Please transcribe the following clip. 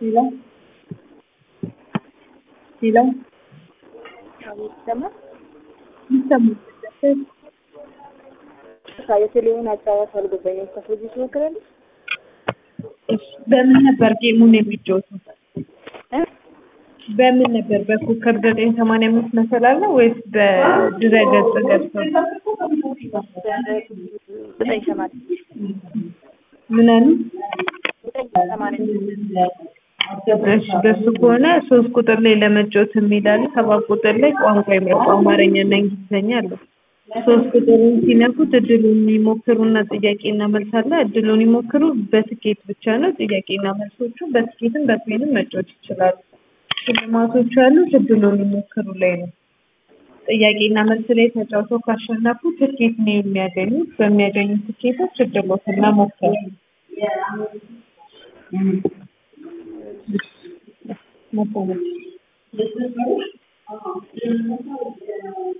Hello? Hello? ይሰማል? ይሰማል። የቴሌውን አጫዋች አልገባኝም። ከፍልጅ ትሞክራለች? እሺ፣ በምን ነበር ጌሙን የሚጫወቱት? እ? በምን ነበር? በኮከብ ዘጠኝ ሰማንያ አምስት መሰላል ነው ወይስ በድረ-ገጽ ገብተው? ዘጠኝ ሰማንያ ምን አሉ? ዘጠኝ ሰማንያ እሺ፣ በሱ ከሆነ ሶስት ቁጥር ላይ ለመጫወት የሚላል ሰባት ቁጥር ላይ ቋንቋ ይምረጡ አማርኛና እንግሊዝኛ አለ። ሶስት ቁጥሩን ሲነኩት እድሉን ይሞክሩና ጥያቄና መልስ አለ። እድሉን ይሞክሩ በትኬት ብቻ ነው። ጥያቄና መልሶቹ በትኬትም በፕሌንም መጫወት ይችላሉ። ሽልማቶቹ ያሉት እድሉን ይሞክሩ ላይ ነው። ጥያቄና መልስ ላይ ተጫውተው ካሸነፉ ትኬት ነው የሚያገኙት። በሚያገኙት ትኬቶች እድሎትን መሞከር መሰለኝ